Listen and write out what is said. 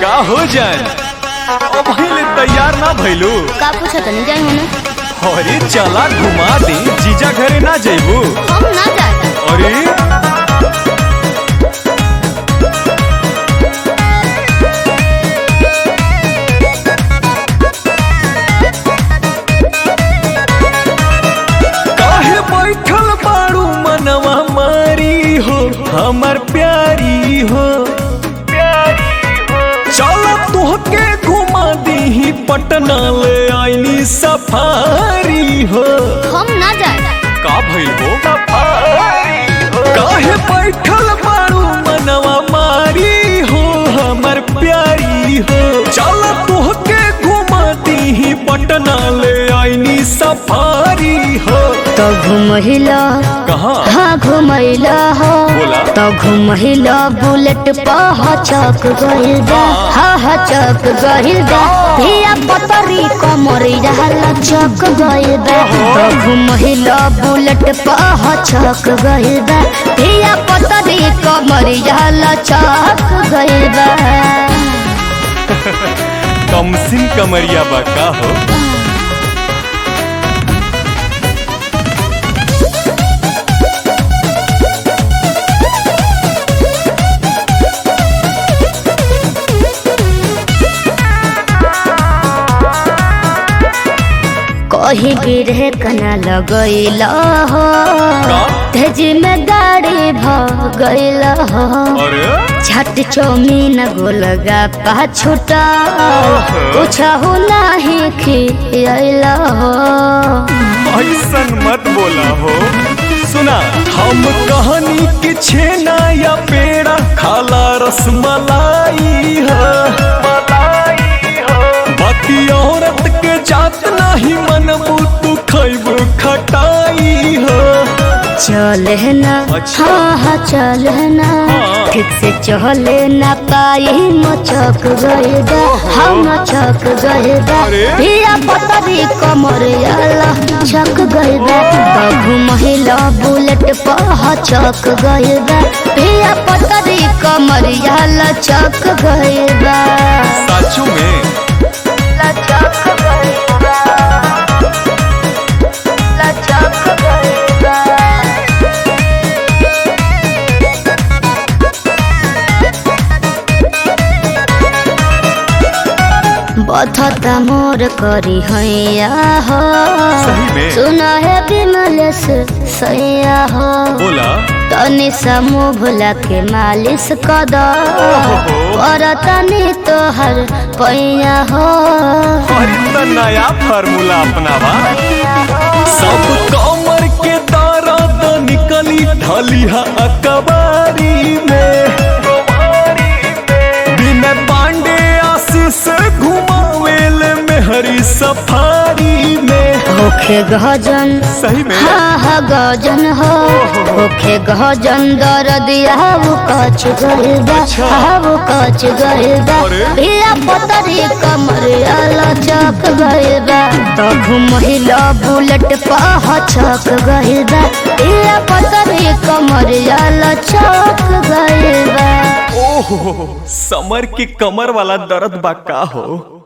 का हो जान अब ले तैयार ना भइलू का पूछत नहीं जाई होने अरे चला घुमा दे जीजा घरे ना जइबू हम ना जाए अरे काहे बैठल बाड़ू मनवा मारी हो हमर प्यारी हो चल तोहके घुमा दीही पटना ले आईनी सफारी हो हम ना जाए का भइल हो काहे बैठल बाड़ू मनवा मारी हो हमर प्यारी हो चल तोहके घुमा दीही पटना ले आईनी सफारी हो तो घुमहिला कहाँ हाँ घुमैला हो बोला। तो घुमहिला बुलेट पह चक गइल बा हा हा चक गइल बा धिया पतरी कमरिया लचक गइल बा तो घुमहिला बुलेट पह चक गइल बा धिया पतरी कमरिया लचक गइल बा कमसिन कमरिया बा का हो कही गिरे कना लगैला हो का? तेज में गाड़ी भ गइला हो अरे छट चौमीन गोलगा पाछुटा पूछहु नाही खियला हो ऐसन मत बोला हो सुना हम कहानी के छेना या पेड़ा खाला रसमलाई है बाकी औरत के जात नाही मनबू तू खैबू खटाई है चले ना अच्छा। हाँ हाँ चले ना हाँ। ठीक से चले ना पाई मचक गए बा हम मचक गए बा अरे। धिया पतरी कमर आला छक गए बा बघु महिला बुलेट पह चक गए बा धिया पतरी कमर आला चक गए बा साचू में लचक गए बा लचक गए बा बथता मोर करी हैया हो सही में? सुना है विमलेश सैया हो बोला तनी समूह भुला के मालिश कद ओहो। और तनी तोहर पैया हो अरे त नया फार्मूला अपनावा सब कमर के दर्द निकली ढलिहा अकबारी में बिना पांडे आशीष घुमावेल में हरी सफारी में होखे गजन सही में हाँ हाँ गजन हो होखे गजन दर्दिया वो कच गइल बा अच्छा। हाँ वो कच गइल बा अरे। भिया पतरी कमरिया लचक गइल बा तो घुमहिला बुलेट पह चक गइल बा भिया पतरी कमरिया लचक गइल बा ओहो समर के कमर वाला दर्द बा का हो